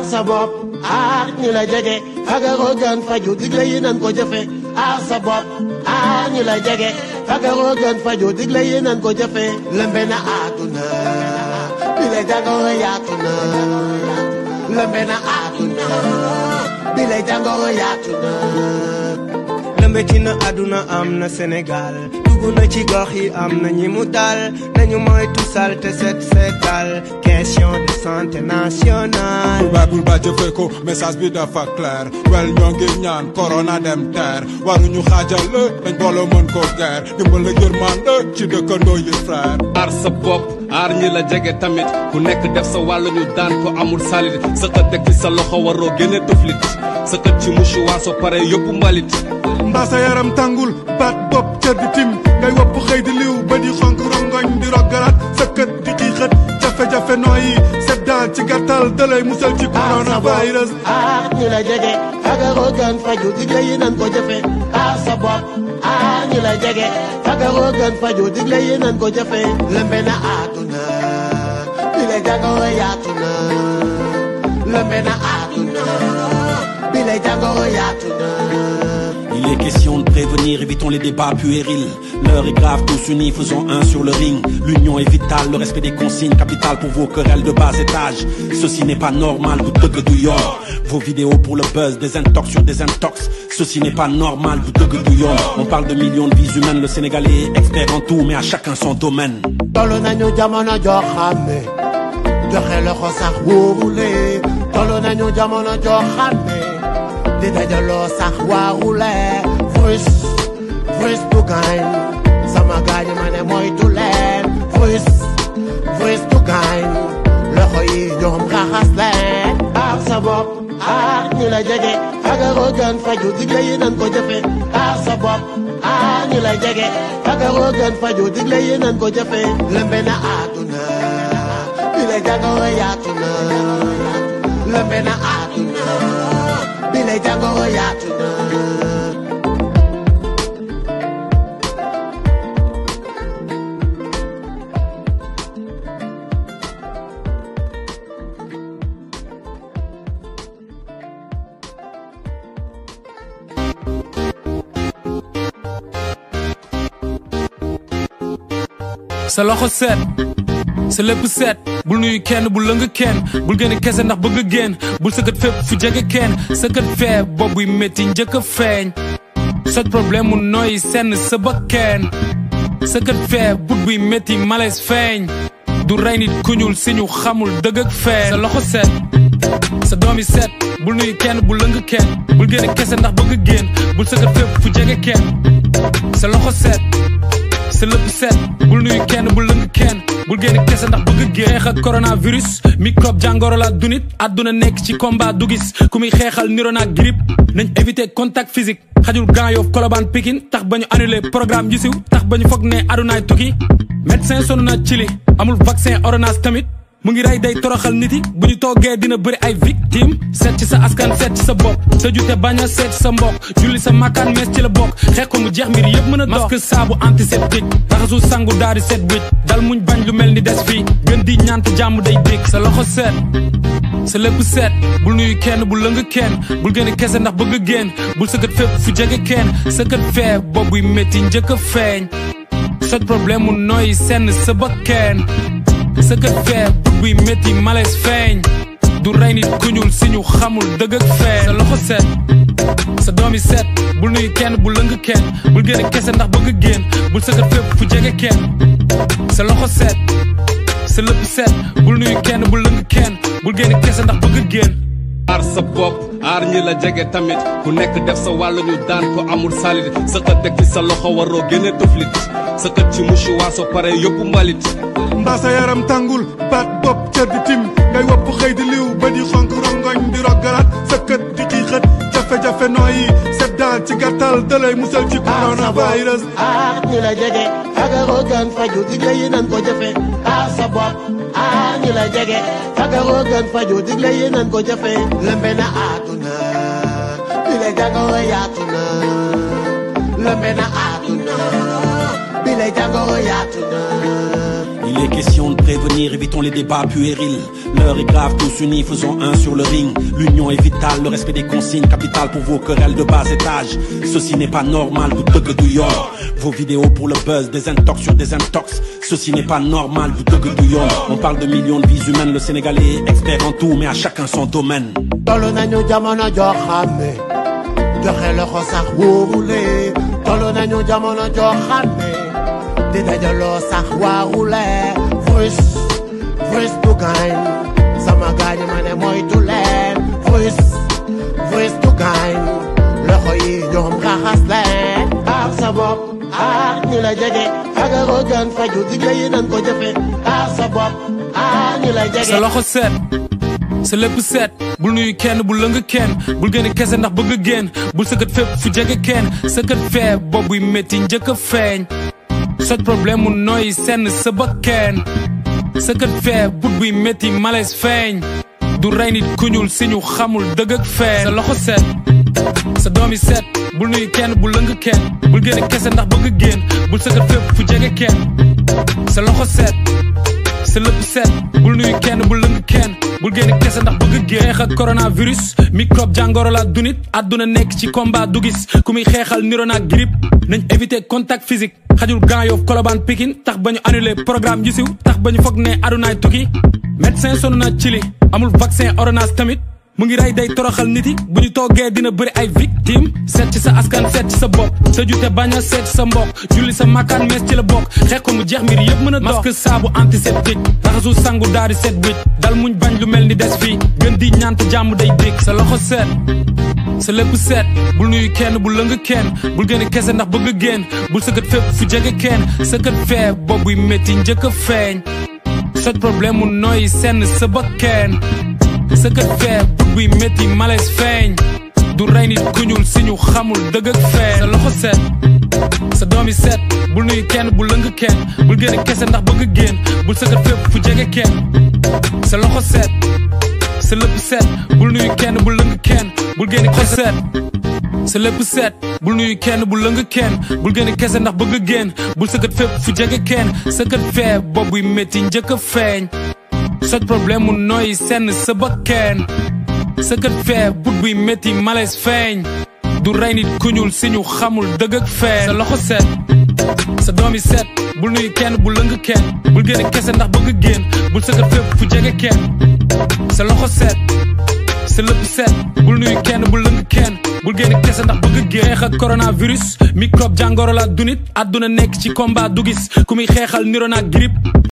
sa bopp aar ñi la jege fagaroo gën faju digle yi nan ko jëfe aar sa bopp aar ñi la jege fagaroo gën faju digle yi nan ko jëfe lëmbe na àdduna bi le jàngoro yaatu na lëmbe na àdduna bi le jàngoro yaatu na lëmbe ci na àdduna am na Sénégal dugg na ci gox yi am na ñi mu dal nañu moytu salte set setal question de santé nationale bul baay bul baay jëfee ko message bi dafa clair wel ñoo ngi ñaan corona dem teer waruñu xaajal la dañ booloo mën ko geer dimbal ak yërmande ci dëkkandoo yi frère aar sa bopp aar ñi la jege tamit ku nekk def sa wàll ñu daan ko amul salit sa xët teg ci sa loxo waroo génne tuflit sa xët ci mouchoir soo pare yóbbu mbalit mbaa sa yaram tàngul baat bopp cër di tim ngay wopp xëy di liw ba di xonk rongoñ di roggalaat sa kët di kii xët jafe-jafe nooyi set daal ci gàttal dalay musal ci coronavirus aar ñi la jege fagaroo gën faju digle yi nan ko jëfe aar sa bopp aar ñi la jege fagaroo gën faju digle yi nan ko jëfe lëmbe na àdduna bi le jàngoro yaatu na lëmbe na àdduna bi le jàngoro yaatu na Il est question de prévenir, évitons les débats puérils. L'heure est grave, tous unis, faisons un sur le ring. L'union est vitale, le respect des consignes, capital pour vos querelles de bas étage. Ceci n'est pas normal, vous dug du yor. Vos vidéos pour le buzz, des intox sur des intox. Ceci n'est pas normal, vous dug du yor. On parle de millions de vies humaines, le Sénégalais est expert en tout, mais à chacun son domaine. tollu nañu jamono joo xam ne joxe loxo sax wóorule tollu nañu jamono joo xam ne di dajaloo sax waarule frus frus du gaañ sama gaañ ma ne moytu leen frus frus du gaañ loxo yi ñoom raxas leen aar sa bopp aar ñi la jege fagaroo gën faju digle yi nan ko jëfe aar sa bopp aar ñi la jege fagaroo gën faju digle yi nan ko jëfe lëmbe na àdduna bi le jàngoro yaatu na lëmbe na àdduna bi le jàngoro yaatu na sa loxo set sa lépp set bul nuyu kenn bul lëng kenn bul gën a kese ndax bëgg a génn bul sëkkat fépp fu jege kenn sëkkat fee bopp buy métti njëkk a feeñ soj problème mu nooy senn sa bakkeen sëkkat fee but buy métti malaise feeñ du rey nit ku ñuul si ñu xamul dëgg ak fee sa loxo set sa doom yi set bul nuyu kenn bul lëng kenn bul gën a kese ndax bëgg a génn bul sëkkat fépp fu jege kenn sa loxo set sa lépp set bul nuyu kenn bul lëng kenn bul génn kese ndax bëgg génn xeex ak coronavirus microbe jàngoro la du nit àdduna nekk ci combat du gis ku muy xeexal niro naag grippe nañ éviter contact physique xajul Grand Yoff Colobane Pikine tax ba ñu annulé programme yu siw tax ba ñu foog ne adunaay tukki médecin sonn na ci li amul vaccin ordonnance tamit mu ngi rey day toroxal nit yi bu ñu toogee dina bëri ay victime seet ci sa askan seet ci sa bopp sa jute bañ a seet ci sa mbokk julli sa makkaan mees ci la bokk xeex ko mu jeex mbir yëpp mën a dox masque saabu antiseptique raxasu sangu daal di set wécc dal muñ bañ lu mel ni des fii gën di ñaant jàmm day dégg sa loxo seet sa lépp seet bul nuyu kenn bul lëng kenn bul gën a kese ndax bëgg a génn bul sëkkat fépp fu jege kenn sëkkat fee bopp buy métti njëkk a feeñ soj problème mu nooy senn sa bakkeen sëkkat fee but buy métti malaise feeñ du rey nit ku ñuul si ñu xamul dëgg ak fee sa loxo set sa doom yi set bul nuyu kenn bul lëng kenn bul gën a kese ndax bëgg a génn bul sëkkat fépp fu jege kenn sa loxo set sa lépp set bul nuyu kenn bul lëng kenn bul gën a kese ndax bëgg a génn aar sa bopp aar ñi la jege tamit ku nekk def sa wàll ñu daan ko amul salit sa xët teg ci sa loxo waroo génne tuflit sa xët ci mouchoir soo pare yóbbu mbalit mbaa sa yaram tàngul baat bopp cër di tim ngay wopp xëy di liw ba di xonk rongoñ di roggalaat sa kët di kii xët jafe-jafe nooyi set daal ci gàttal dalay musal ci coronavirus aar ñi la jege fagaroo gën faju digle yi nan ko jëfe aar sa bopp aar ñi la jege fagaroo gën faju digle yi nan ko jëfe lëmbe na àdduna bi le jàngoro yaatu na lëmbe na àdduna bi le jàngoro yaatu na Il est question de prévenir, évitons les débats puérils. L'heure est grave, tous unis, faisons un sur le ring. L'union est vitale, le respect des consignes, capital pour vos querelles de bas étage. Ceci n'est pas normal, vous dug du yor. Vos vidéos pour le buzz, des intox sur des intox. Ceci n'est pas normal, vous dug du yor. On parle de millions de vies humaines, le Sénégalais est expert en tout, mais à chacun son domaine. tollu nañu jamono joo xam ne joxe loxo sax wóorulee tollu nañu jamono joo xam ne di dajaloo sax waarulee voice voice du gaañ sama gaañi ma ne moytu leen voice voice du gaañ loxo yi ñoom raxas leen aar sa bopp aar ñi la jege fagaroo gën faju digle yi nan ko jëfe aar sa bopp aar ñi la jege sa loxo set sa lépp set bul nuyu kenn bul lëng kenn bul génne kese ndax bëgg génn bul sëkkat fépp fu jege kenn sëkkat fee bopp buy métti njëkk a feeñ soj problème mu nooy senn sa bakkeen sëkkat fee but buy métti malaise feeñ du rey nit ku ñuul si ñu xamul dëgg ak feeñ sa loxo set sa doomi set bul nuyu kenn bul lëng kenn bul génne kese ndax bëgg génn bul sëkkat fépp fu jege kenn sa loxo set sa lépp set bul nuyu kenn bul lëng kenn bul génne kese ndax bëgg génn xeex ak coronavirus microbe jàngoro la dunit àdduna nekk ci combat du gis ku muy xeexal niro naag grippe nañ éviter contact physique xajul Grand Yoff Colobane Pikine tax ba ñu annulé programme yu siw tax ba ñu foog ne adunaay tukki médecin sonn na ci li amul vaccin ordonnance tamit mu ngi rey day toroxal nit yi bu ñu toogee dina bëri ay victime seet ci sa askan seet ci sa bopp tëju te bañ a seet ci sa mbokk julli sa makkaan mees ci la bokk xeex ko mu jeex mbir yëpp mën a dox masque saabu antiseptique raxasu sangu daal di set wicc dal muñ bañ lu mel ni des fii gën di ñaant jàmm day dégg sa loxo seet sa lépp seet bul nuyu kenn bul lëng kenn bul génne kese ndax bëgg génn bul sëkkat fépp fu jege kenn sëkkat fee bopp buy métti njëkk a feeñ soj problème mu nooy senn sa bakkeen sëkkat fee but buy métti malaise feeñ du rey nit ku ñuul si ñu xamul dëgg ak feeñ sa loxo set sa doomi set bul nuyu kenn bul lëng kenn bul génne kese ndax bëgg génn bul sëkkat fépp fu jege kenn sa loxo set sa lépp set bul nuyu kenn bul lëng kenn bul génne kese set sa lépp set bul nuyu kenn bul lëng kenn bul génne kese ndax bëgg génn bul sëkkat fépp fu jege kenn sëkkat fee bopp buy métti njëkk a feeñ soj problème mu nooy senn sa bakkeen sëkkat fee but buy métti malaise feeñ du rey nit ku ñuul si ñu xamul dëgg ak feeñ sa loxo set sa doomi set bul nuyu kenn bul lëng kenn bul génne kese ndax bëgg génn bul sëkkat fépp fu jege kenn sa loxo set sa lépp set bul nuyu kenn bul lëng kenn bul génne kese ndax bëgg génn xeex ak coronavirus microbe jàngoro la dunit àdduna nekk ci combat du gis ku muy xeexal niro naag grippe